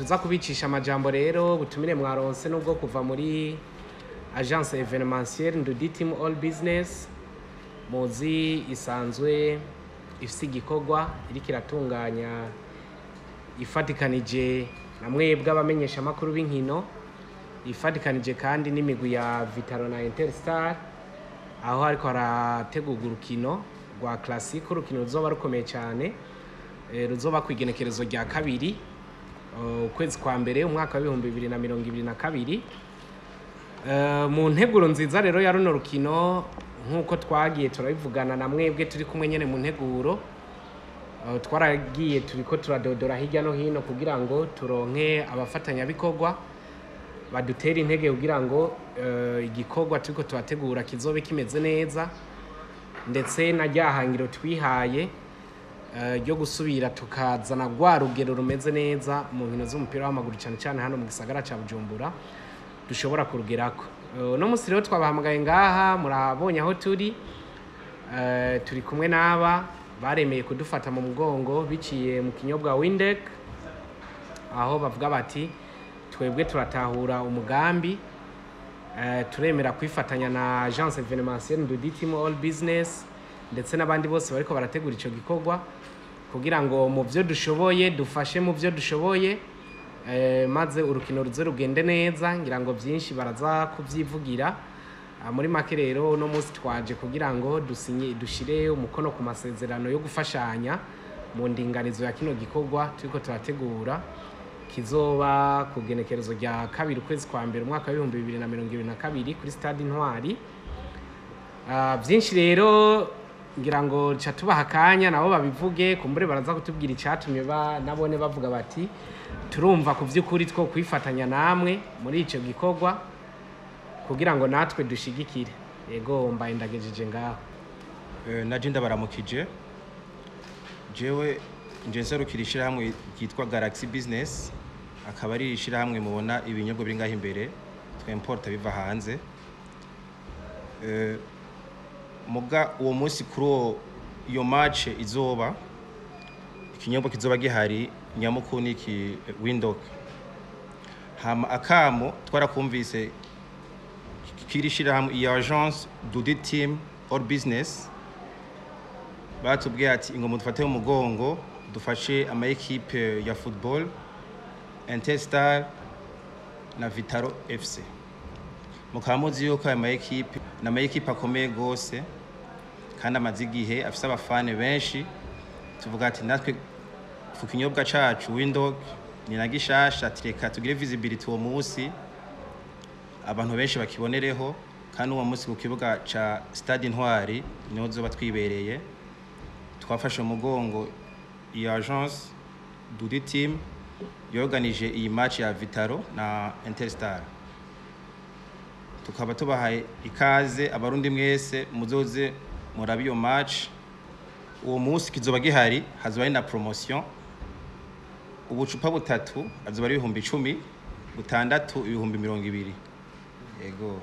uza kubicisha amajambo rero butumire mwaronse nubwo kuva muri agence evenementielle ndudi team all business muzi isanzwe ifise igikorwa iriko iratunganya ifatikanije na mwebwe abamenyesha amakuru b'inkino ifatikanije kandi n'imigwi ya vitaro na interstar aho ariko harategurwa urukino rwa classic urukino ruzoba rukomeye cyane eh, ruzoba ku igenekerezo rya kabiri eh, ukwezi kwa mbere umwaka w'ibihumbi bibiri na mirongo ibiri na kabiri Eh, mu nteguro nziza rero ya runo rukino nk'uko twagiye turabivugana na mwebwe turi kumwe nyine mu nteguro eh, twaragiye turiko turadodora hirya no hino kugira ngo turonke abafatanyabikorwa badutera intege kugira ngo eh, igikorwa turiko turategura kizobe kimeze neza ndetse na rya hangiro twihaye eh, ryo gusubira tukazana rwa rugero rumeze neza mu nkino z'umupira w'amaguru cyane cyane hano mu gisagara cya bujumbura dushobora kurugerako Eh, uno munsi rero twabahamagaye ngaha murabonye aho turi Eh, turi kumwe n'aba baremeye kudufata mu mugongo biciye mu kinyobwa windek aho bavuga bati twebwe turatahura umugambi Eh, turemera kwifatanya na agence evenementielle ndudi team all business ndetse n'abandi bose bariko barategura ico gikorwa kugira ngo mu byo dushoboye dufashe mu byo dushoboye eh, maze urukino ruze rugende neza ngira ngo byinshi baraza kubyivugira Ah, muri make rero uno munsi twaje kugira ngo dusinye dushire umukono ku masezerano yo gufashanya mu ndinganizo ya kino gikorwa turiko turategura kizoba ku genekerezo rya kabiri ukwezi kwa mbere umwaka w'ibihumbi bibiri na mirongo ibiri na kabiri kuri stade intwari Ah, byinshi rero ngira ngo ca tubaha akanya nabo babivuge kumbure baraza kutubwira icyatumye ba nabone bavuga bati turumva ku by'ukuri two kwifatanya namwe muri icyo gikorwa kugira ngo natwe dushigikire yego mbaye ndagejeje ngaho Eh, naje ndabaramukije jewe nje nserukira ishyirahamwe ryitwa galaxy business akaba ari ishyirahamwe mubona ibinyobwa biri ngaho imbere twemporta biva hanze Eh, muga uwo munsi kuri uwo iyo match izoba ikinyobwa kizoba gihari nyamukuru ni iki windok hama akamo twarakumvise kiri shyirahamwe iyi agence dudi team all business batubwiye ati ngo mudufate mu mugongo dufashe ama ekipe ya football Interstar na Vitaro FC mukaba muzi yuko aya ma ekipe ni ama ekipe akomeye gose kandi amaze igihe afise abafane benshi tuvuga ati natwe ku kinyobwa cacu windog ni na gishasha ati reka tugire visibility uwo munsi abantu benshi bakibonereho kandi uwo munsi ku kibuga ca stade intwari niho tuzoba twibereye twafashe umugongo iyi agence dudi team yoganije iyi match ya vitaro na interstar tukaba tubahaye ikaze abarundi mwese muzoze murabe iyo match uwo munsi kizoba gihari hazoba ari na promotion ubucupa butatu azoba ari ibihumbi icumi butandatu ibihumbi mirongo ibiri yego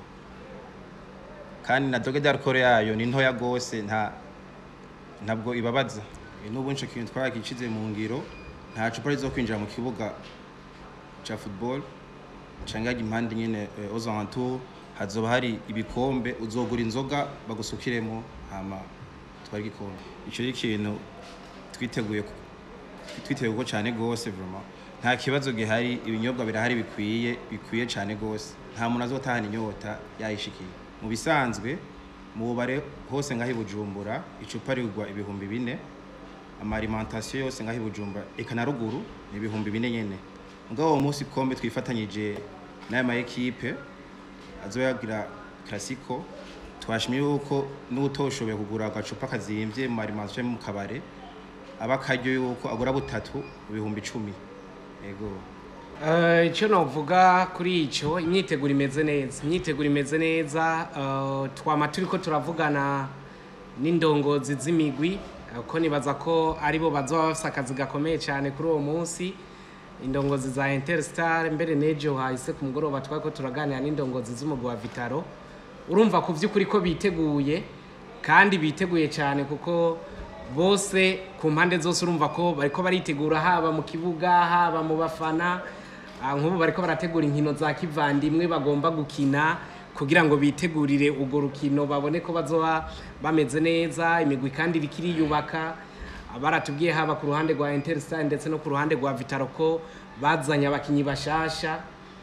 kandi na doge d'alcool yayo ni ntoya gose nta ntabwo ibabaza Eh, n'ubu nco kintu twaragikize mu ngiro nta cupa rizo kwinjira mu kibuga ca football canga impande nyene eh, aux alentours hazoba hari ibikombe uzogura inzoga bagusukiremo hama twari igikombe ico ni ikintu twiteguye ku- twiteguye ko cyane gose vraiment nta kibazo gihari ibinyobwa birahari bikwiye bikwiye cyane gose nta muntu azotahana inyota yayishikiye mu bisanzwe mu bubare hose ngaho i bujumbura icupa rigwa ibihumbi bine amaalimentation yose ngaho i bujumbura eka na ruguru ni ibihumbi bine nyene mugabo uwo munsi kombe twifatanyije n'aya ma ekipe azoyagira klasiko twashimye yuko n'utoshoboye kugura agacupa kazimvye mu alimentation mu kabare aba akaryo yuko agura butatu ibihumbi icumi yego Eh, icyo navuga kuri icyo imyiteguro imeze neza imyiteguro imeze neza eh, twama turi ko turavugana n'indongozi z'imigwi eh, ko nibaza ko aribo bazoba bafise akazi gakomeye cyane kuri uwo munsi indongozi za interstar mbere n'ejo hahise ku mugoroba twari ko turaganira n'indongozi z'umugwi wa vitaro urumva ku by'ukuri ko biteguye kandi biteguye cyane kuko bose ku mpande zose urumva ko bariko baritegura haba mu kibuga haba mu bafana Ah, nk'ubu bariko barategura inkino za kivandimwe bagomba gukina kugira ngo bitegurire urwo rukino babone ko bazoba bameze neza imigwi kandi iriko iriyubaka Ah, baratubwiye haba ku ruhande rwa interstar ndetse no ku ruhande rwa vitaro ko bazanye abakinyi bashasha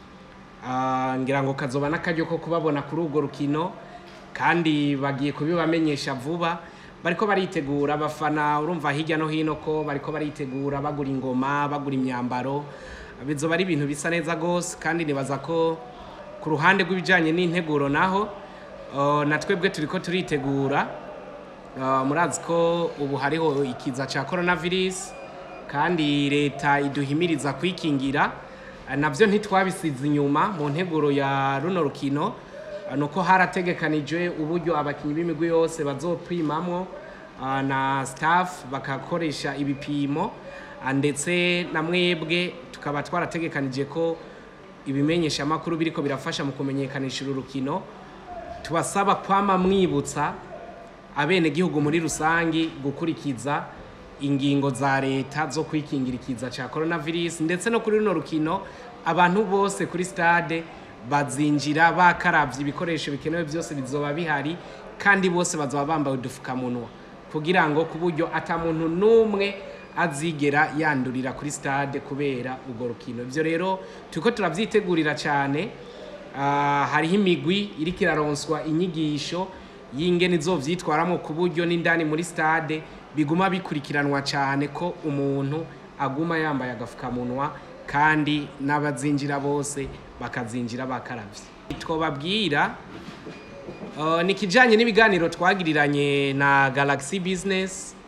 Ah, ngira ngo kazoba n'akaryo ko kubabona kuri urwo rukino kandi bagiye kubibamenyesha vuba bariko baritegura abafana urumva hirya no hino ko bariko baritegura bagura ingoma bagura imyambaro bizoba ari ibintu bisa neza rwose kandi nibaza ko ku ruhande rw'ibijyanye n'integuro naho uh, na twebwe turiko turitegura Uh, murazi ko ubu hariho ikiza cya coronavirus kandi leta iduhimiriza kwikingira Uh, navyo ntitwabisize inyuma mu nteguro ya runo rukino Uh, nuko harategekanijwe uburyo abakinyi b'imigwi yose bazopimamwo uh, na staff bakakoresha ibipimo Uh, ndetse na mwebwe tukaba twarategekanije ko ibimenyesha amakuru biriko birafasha mu kumenyekanisha uru rukino tubasaba kwama mwibutsa abenegihugu muri rusangi gukurikiza ingingo za leta zo kwikingira ikiza cya coronavirus ndetse no kuri runo rukino abantu bose kuri stade bazinjira bakaravye ibikoresho bikenewe byose bizoba bihari kandi bose bazoba bambaye udufukamunwa kugira ngo ku buryo ata muntu n'umwe azigera yandurira kuri stade kubera urwo rukino ibyo rero turiko turavyitegurira cyane Ah, hariho imigwi iriko iraronswa inyigisho y'ingene izovyitwaramo ku buryo n'indani muri stade biguma bikurikiranwa cyane ko umuntu aguma yambaye agafukamunwa kandi n'abazinjira bose bakazinjira bakaravye twobabwira uh, ni kijanye n'ibiganiro twagiriranye na Galaxy Business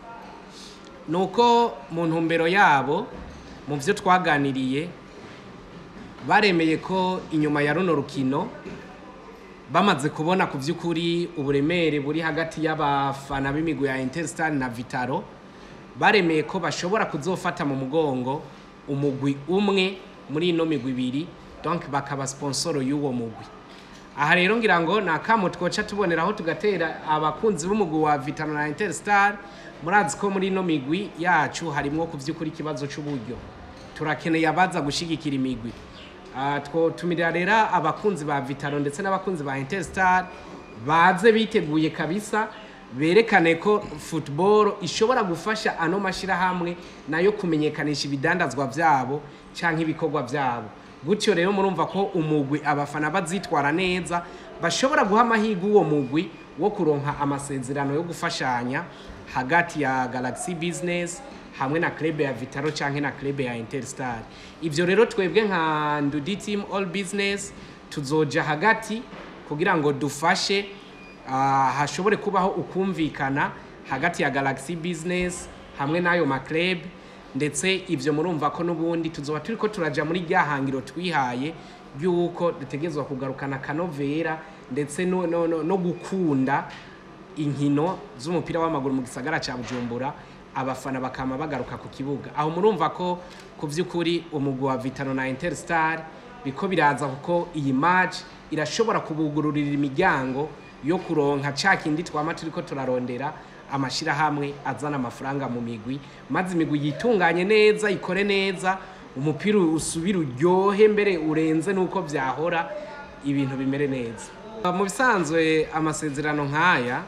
nuko mu ntumbero yabo mu vyo twaganiriye baremeye ko inyuma ya runo rukino bamaze kubona ku by'ukuri uburemere buri hagati y'abafana b'imigwi ya Interstar na Vitaro baremeye ko bashobora kuzofata mu mugongo umugwi umwe muri ino migwi ibiri donc bakaba sponsoro y'uwo mugwi aha rero ngira ngo ni akamo twoca tuboneraho tugatera abakunzi b'umugwi wa Vitaro na Interstar murazi ko muri ino migwi yacu harimwo ku by'ukuri ikibazo c'uburyo turakeneye abaza gushigikira imigwi Ah, twotumirira rero abakunzi ba Vitaro ndetse n'abakunzi ba Interstar baze biteguye kabisa berekane ko football ishobora gufasha ano mashirahamwe nayo kumenyekanisha ibidandazwa vyabo canke ibikorwa vyabo gutyo rero murumva ko umugwi abafana bazitwara neza bashobora guha amahirwe uwo mugwi wo kuronka amasezerano yo gufashanya hagati ya Galaxy Business hamwe na club ya Vitaro canke na club ya Interstar ivyo rero twebwe nka Ndudi Team All Business tuzoja hagati kugira ngo dufashe ah, hashobore kubaho ukumvikana hagati ya Galaxy Business hamwe n'ayo ma club ndetse ivyo murumva ko n'ubundi tuzoba turiko turaja muri rya hangiro twihaye ry'uko dutegerezwa kugarukana kanovera ndetse no, no, no, no gukunda inkino z'umupira w'amaguru mu gisagara ca Bujumbura abafana bakama bagaruka ku kibuga aho murumva ko ku by'ukuri umugwi wa Vitano na Interstar biko biraza kuko iyi match irashobora kubugururira imiryango yo kuronka ca kindi twama turiko turarondera amashirahamwe azana amafaranga mu migwi maze imigwi yitunganye neza ikore neza umupira usubira uryohe mbere urenze nuko vyahora ibintu bimere neza mu bisanzwe amasezerano nk'aya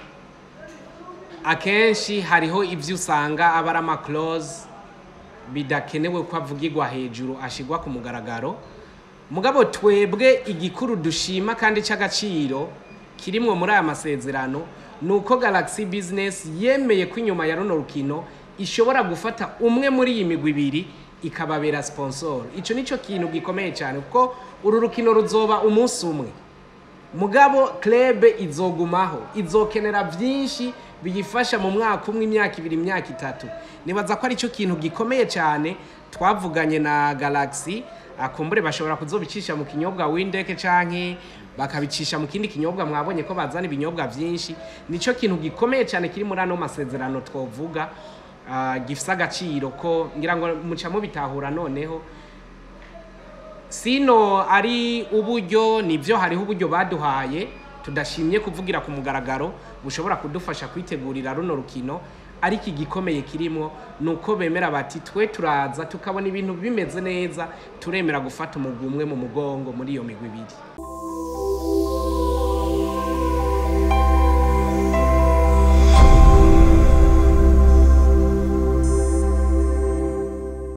akenshi hariho ibyo usanga aba ari amakoroze bidakenewe ko avugirwa hejuru ashyirwa ku mugaragaro mugabo twebwe igikuru dushima kandi cy'agaciro kirimwo muri aya masezerano ni uko Galaxy Business yemeye ko inyuma ya runo rukino ishobora gufata umwe muri iyi migwi ibiri ikababera sponsor icyo nicyo kintu gikomeye cyane kuko uru rukino ruzoba umunsi umwe mugabo club izogumaho izokenera byinshi biyifasha mu mwaka umwe imyaka ibiri imyaka itatu nibaza ko ari cyo kintu gikomeye cyane twavuganye na Galaxy akumbure bashobora kuzobicisha mu kinyobwa windeke canke bakabicisha mu kindi kinyobwa mwabonye ko bazana ibinyobwa byinshi nico kintu gikomeye cyane kiri muri ano masezerano twovuga uh, gifise agaciro ko ngira ngo muca mubitahura noneho sino ari uburyo nibyo hariho uburyo baduhaye tudashimye kuvugira ku mugaragaro bushobora kudufasha kwitegurira runo rukino ariko igikomeye kirimo ni uko bemera bati twe turaza tukabona ibintu bimeze neza turemera gufata umugwi umwe mu mugongo muri iyo migwi ibiri